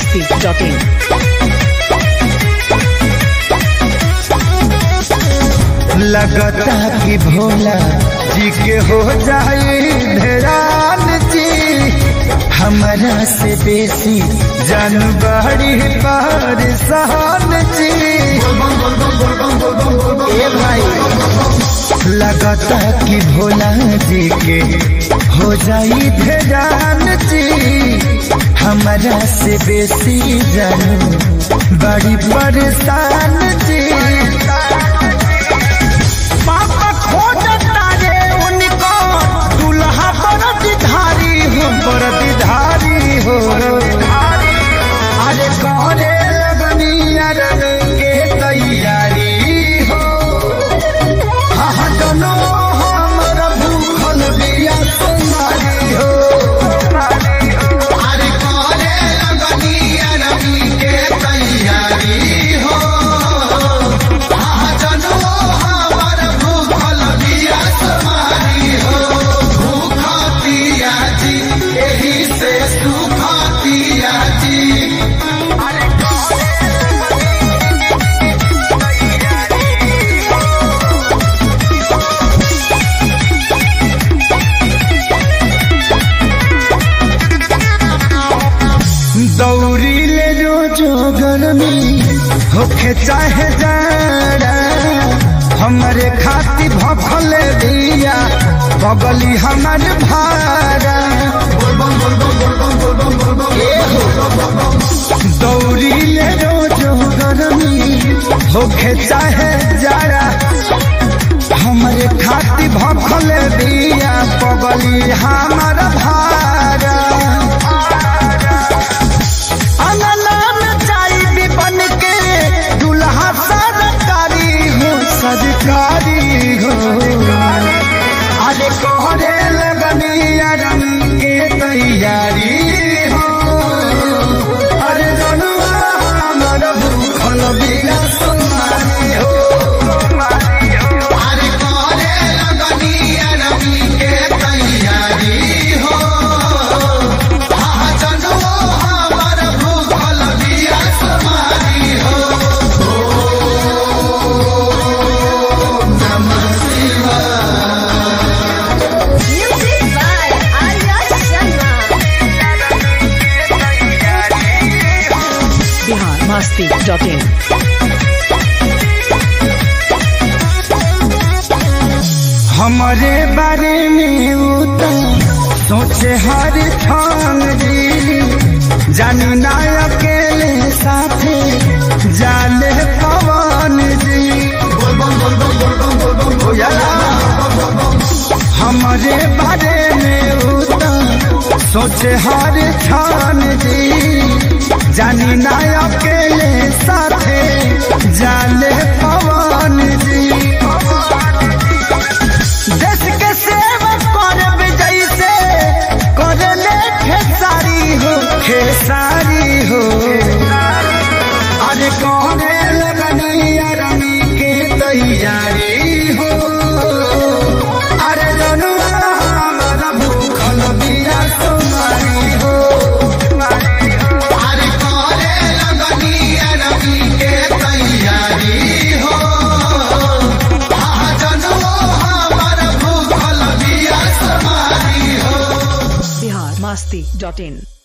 biharmasti.in लगता कि भोला जी के हो जाए धरान जी हमारा से बेसी जानबाड़ी पर सहन जी ए भाई लगता कि भोला जी के हो जाई धरान जी हमारा से बेसी जानू बड़ी परेशान जी पापा खोजता रे उनको दुल्हा बरदधारी हो बरदधारी हो अरे करे लगनी अरन के तैयारी हो हाँ दोनों हमर भूखल बिया तुम्हारी हो अरे करे लगनी अरन के तैयारी हो दौरी ले जो जो गर्मी होखे चाहे जाड़ा हमारे खाती भफल दिया बगली हमार भाड़ा ए हो। दौरी ले जो जो गर्मी होखे चाहे जाड़ा हमारे खाती भफल दिया बगली हमार भाड़ा अनलान चाई भी बन के दुल्हा सरकारी हो सरकारी हो अरे कोहरे लगनी रंग के तैयारी हो अरे जनुआ हमर भूखल बिना तुम्हारी हो अरे कोहरे लगनी रंग के तैयारी हो Music by Arya Sharma. biharmasti.in हमारे बारे में उता सोचे हर क्षण जी जानी ना अकेले साथे जाले पवन जी हमारे बारे में उता सोचे हर क्षण जी जानी ना अकेले साथे जाले पवन जी देश के सेवा करब जैसे करले खेसारी हो खेसारी हो अरे करे लगनी अरनी के तैयारी हो अरे जनुआ हमारा भूखल बिया तुम्हारी हो अरे करे लगनी अरनी के तैयारी हो biharmasti.in